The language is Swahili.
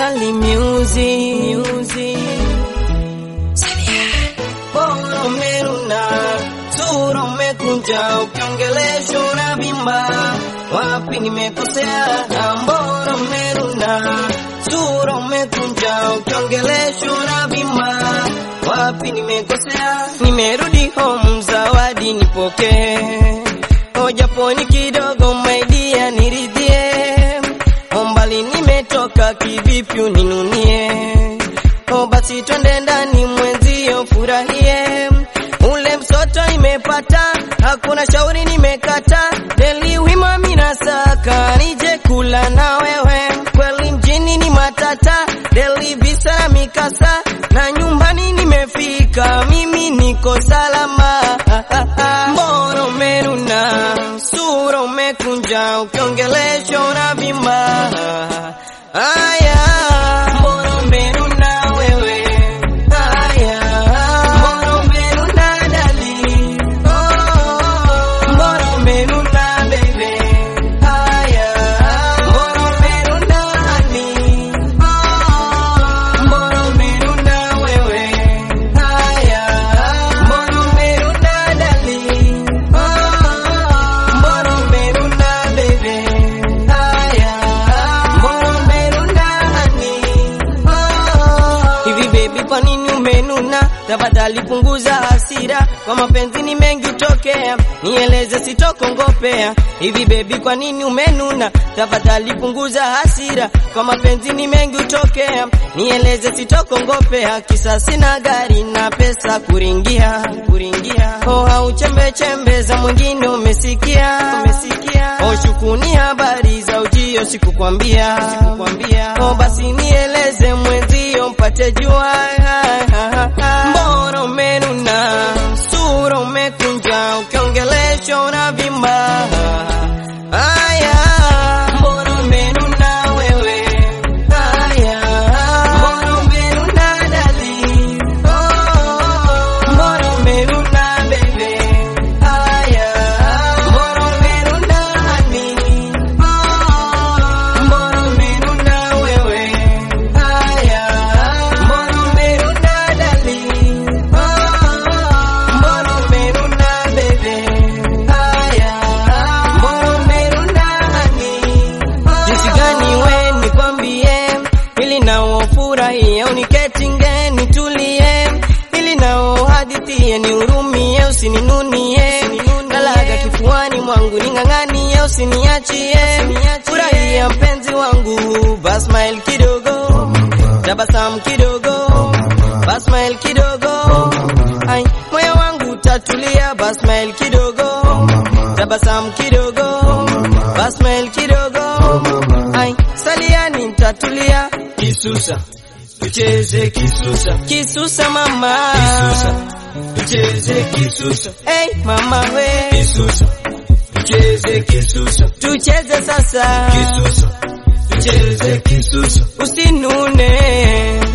Sali Music. Music. Bora umeruna, sura umekunja, ukiongelesha unavimba. Wapi nimekosea? Bora umeruna, sura umekunja, ukiongelesha unavimba. Wapi nimekosea? Nimerudi home, zawadi nipokee, ojaponi kidogo, my dear, niridhie. Ombali nimetoka, kivipi uninunie? O basi twende ndani mwenzio furahie, ule msoto nimepata, hakuna shauri nimekata, deli wima minasaka, nije kula na wewe, kweli mjini ni matata, deli visa na mikasa, na nyumbani nimefika, mimi niko salama. Mbona umenuna, sura umekunja, ukiongelesha unavimba. Aya, mbona umenuna wewe? Aya, mbona umenuna dali? Oh, mbona umenuna baby? Aya, mbona umenuna honey? Oh, mbona umenuna wewe? Aya, mbona umenuna dali? Oh, mbona umenuna baby? Aya, mbona umenuna honey? Oh, hivi baby, kwa nini umenuna? Tafadhali punguza hasira, kwa mapenzi ni mengi utokea, nieleze sitokongopea. Hivi baby, kwa nini umenuna? Tafadhali punguza hasira, kwa mapenzi ni mengi utokea, nieleze sitokongopea. Kisa sina gari na pesa kuringia, kuringia. Oh, au chembe chembe za mwingine umesikia, umesikia. Oh, shukuni habari za ujio sikukwambia, sikukwambia. Oh, basi nieleze mwenzio mpate jua. Mbona umenuna, sura umekunja, ukiongelesha unavimba. Aya, mbona umenuna wewe? Aya, mbona umenuna dali? Oh, mbona umenuna baby? Aya, mbona umenuna honey? Oh, mbona umenuna wewe? Aya, mbona umenuna dali? Oh, mbona umenuna baby? Aya, mbona umenuna honey? Jinsi gani we nikwambie, ili nao furahie, uniketi nge nitulie, ili nao hadithie, nihurumie, usininunie, nalaga kifuani mwangu, ning'ang'anie, usiniachie, furahia mpenzi wangu, bas smile kidogo, tabasamu kidogo, bas smile kidogo, ai moyo wangu tatulia, bas smile kidogo, tabasamu kidogo, bas smile kidogo, ai saliani mtatulia, Kisusa, tucheze kisusa, kisusa mama, kisusa, tucheze kisusa, hey mama we, kisusa, tucheze kisusa, tucheze sasa, kisusa, tucheze kisusa, usinune